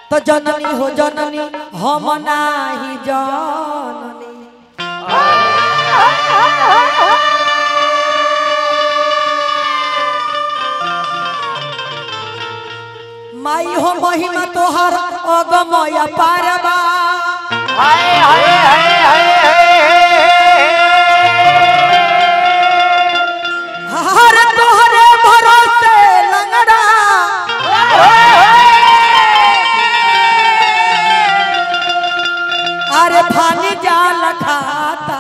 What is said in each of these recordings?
तो जननी हो जननी हम नाही जननी माई हो महिमा तोहर अगमय पारबा हाय हाय हाय हाय हर तोहरे भरोसे लंगड़ा अरे फानी जाल खाता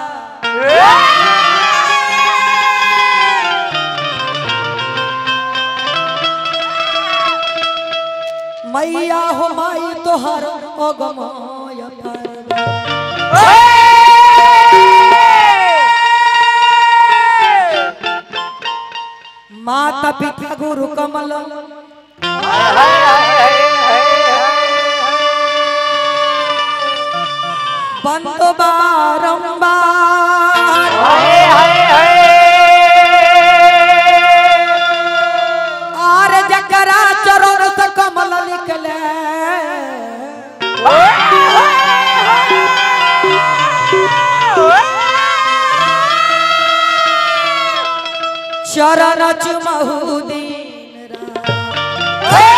मैया हो माई तोहर अगमय पारबा माता पिता गुरु कमल बंद बारंबार आर जकरा चरण से कमल निकले चरण चुमहु दिन रात।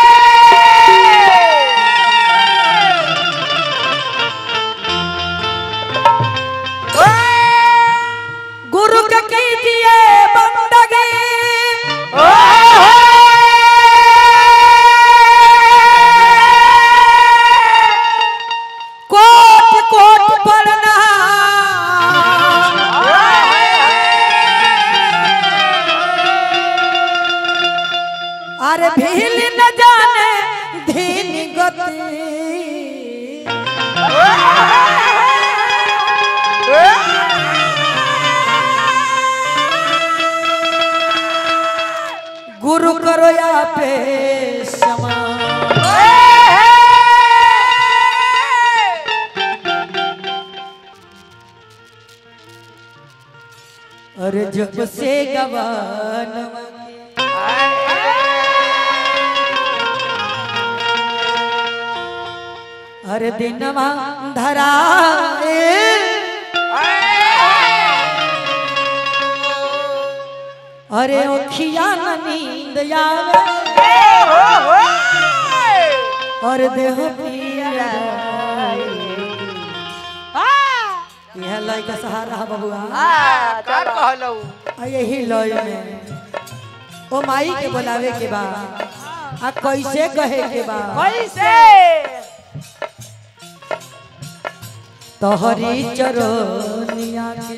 गुरु के कीजिए बंदगी कोट कोट पढ़ना अरे भील न जाने धीन गति गुरु करो या पे समा अरे जब से गवान अरे दिनवा धरा अरे ओखिया न नींद आवे और देह पिया यह लय का सहारा है बबुआ आ यही लय में ओ माई के बुलावे के बा आ कैसे कहे के बा तोहरी चरोनिया के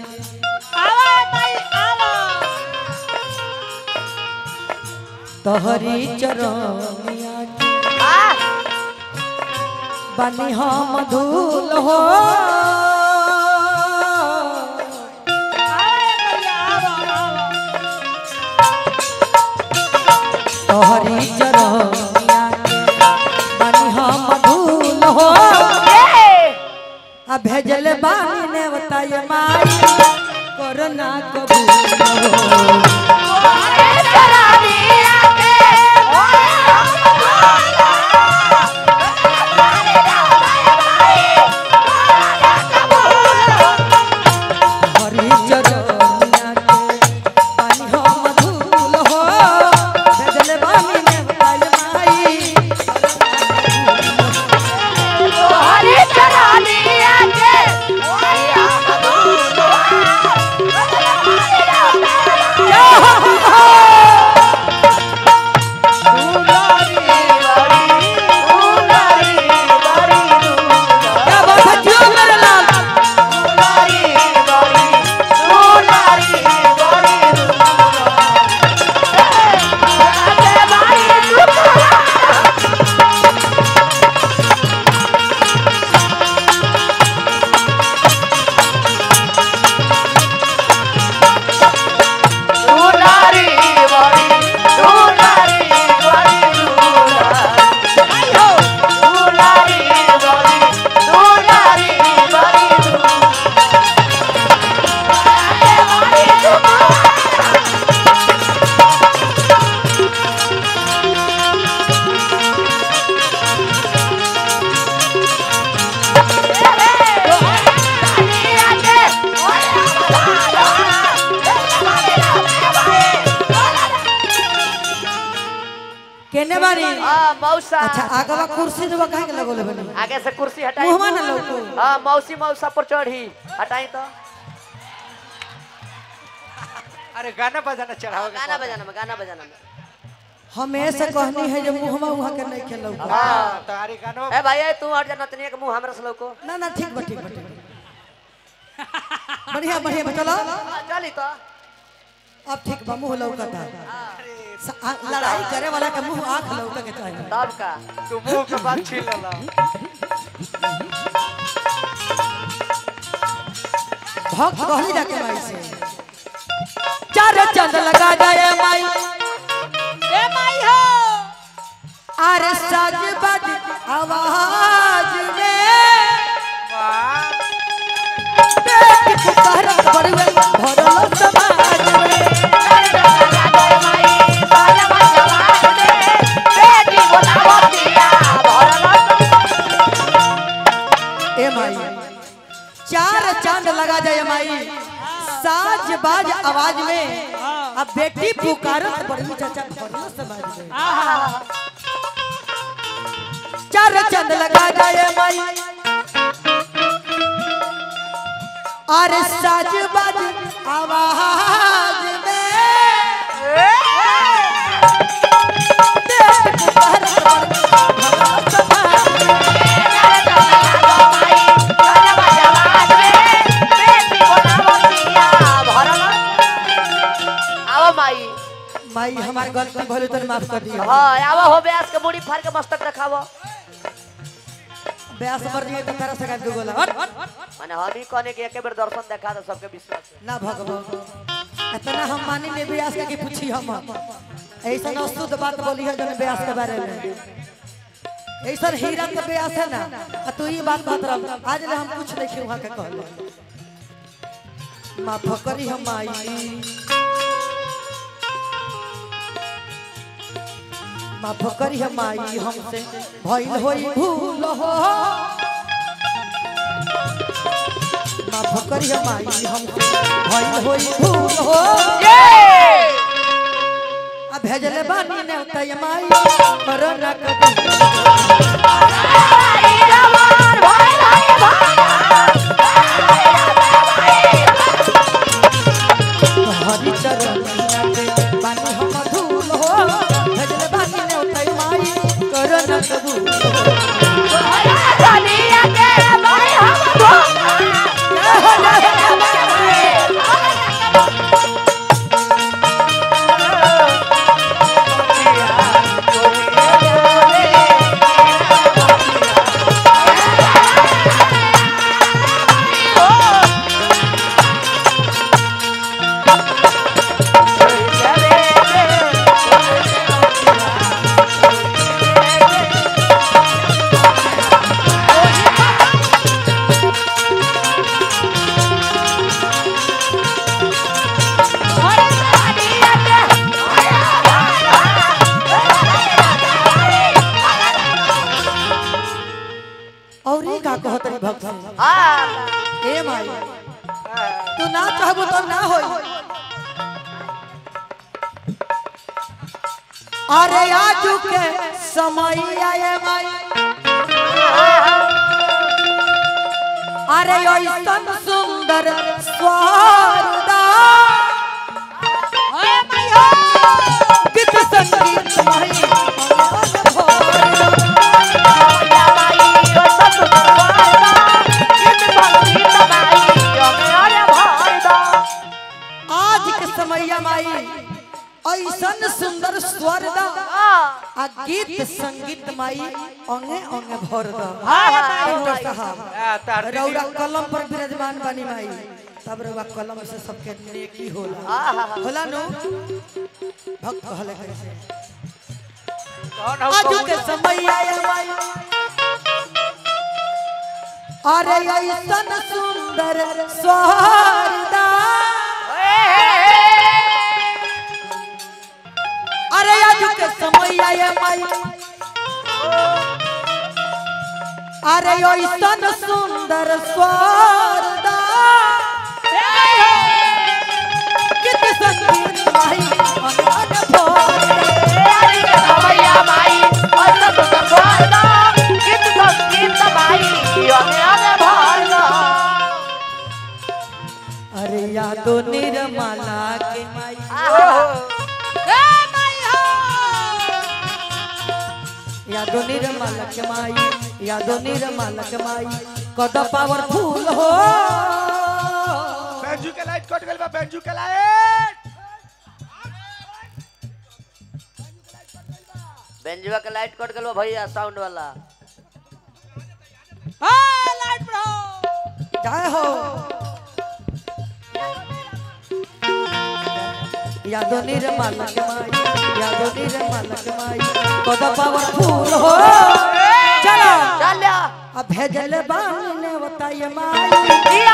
तोहरी चरोनिया के बनी हम धूल हो तोहरी चरोनिया के बनी हम धूल हो आ भेजल बानी ने बताए माई कोरोना कबूल हो हरी चरोनिया के पानी हम धूल हो भेजल बानी ने बताए माई Yeah. बानी हाँ मौसा अच्छा आगवा कुर्सी देवा काहे के लगोले बनी आगे से कुर्सी हटाई मुहमा ना लौको हाँ मौसी मौसा पर चढ़ी हटाई तो अरे गाना बजाना चढ़ाओ गाना बजाना में गाना बजाना में हमेशा कहनी है जो मुहमा वहां के नहीं खेलो हाँ तारी गाना ए भाई ए, तू हट जा नतनिया के मुंह हमरा से लौको ना ना ठीक बा ठीक बा ठीक बा। बढ़िया बढ़िया बा, चलो हाँ, चली तो अब ठीक बा मुंह लौकता स- आ- लड़ाई करे वाला के मुंह आंख लौके के चाहिए तब का तू मुंह के बात छीन ला भक्त कहली जाके माई से चार चंद लगा जाए माई ए माई हो अरे साज बज आवाज में बेटी पुकारत बड़ुए भरल समाज में ए माई चार चांद लगा जाए माई साज बाज आवाज में अब बेटी पुकारत बड़वी चाचा भरल समाज में चार चांद लगा जाए माई अरे साज बाज आवाज में बेटी पुकारत बड़ुए भरल समाज में आओ माई माई हमार गलती भले तो माफ कर दियो हाँ आओ हो ब्यास के मुड़ी फाड़ के मस्तक रखावो ब्यास मर जाए तो तेरा से दू गोला हट माने हम ही कहने के एक बेर दर्शन देखा दो सबके विश्वास है। ना भगवान इतना हम मानी ले ब्यास के की पूछी हम ऐसा न शुद्ध बात बोली है जन ब्यास के बारे में ऐसा हीरा तो ब्यास है ना आ तू ये बात बात रह आज ले हम कुछ नहीं वहां के कहले माफ करी हम आई माफ करी हम आई हमसे भइल होई भूल हो माफ करी हम आई हमसे भइल होई भूल हो आ भेजले बानी ने उतय माई मरना कभी हरि चरण के बानी हम धूल हो भेजले बानी ने उतय माई करना कबूल हो और ई का कहत रे भक्त हाँ ए माई तू ना चाहबो तो ना होई अरे आजू के समय आए माई अरे ऐसन सुंदर स्वादा गीत संगीत माई मन भोर। आज के समय माई ऐसन सुंदर स्वर दा आ गीत संगीत माई अंगे अंगे भर दा डॉक्टर साहब रौरा कलम पर विराजमान बानी माई तब रौरा कलम से सबके नेकी होला होला नु भक्त कहले कैसे आज के समय आया माई अरे ऐसन सुंदर स्वर दा अरे आज के समय आया माई अरे ऐसन सुंदर स्वादा कित संगीत माई अनहद भोर। यादो निर्मला के माई यादो निर्मला के माई यादो निर्मला के माई कद पावरफुल हो बेंजू के लाइट कट गइल बा बेंजू के लाइट बेंजुआ के लाइट कट गेलो भैया साउंड वाला जय हो यादो निर्मल के माई यादो निर्मल के माई कद पावरफुल हो चलो चल अब भेजल बानी ने बताइए माई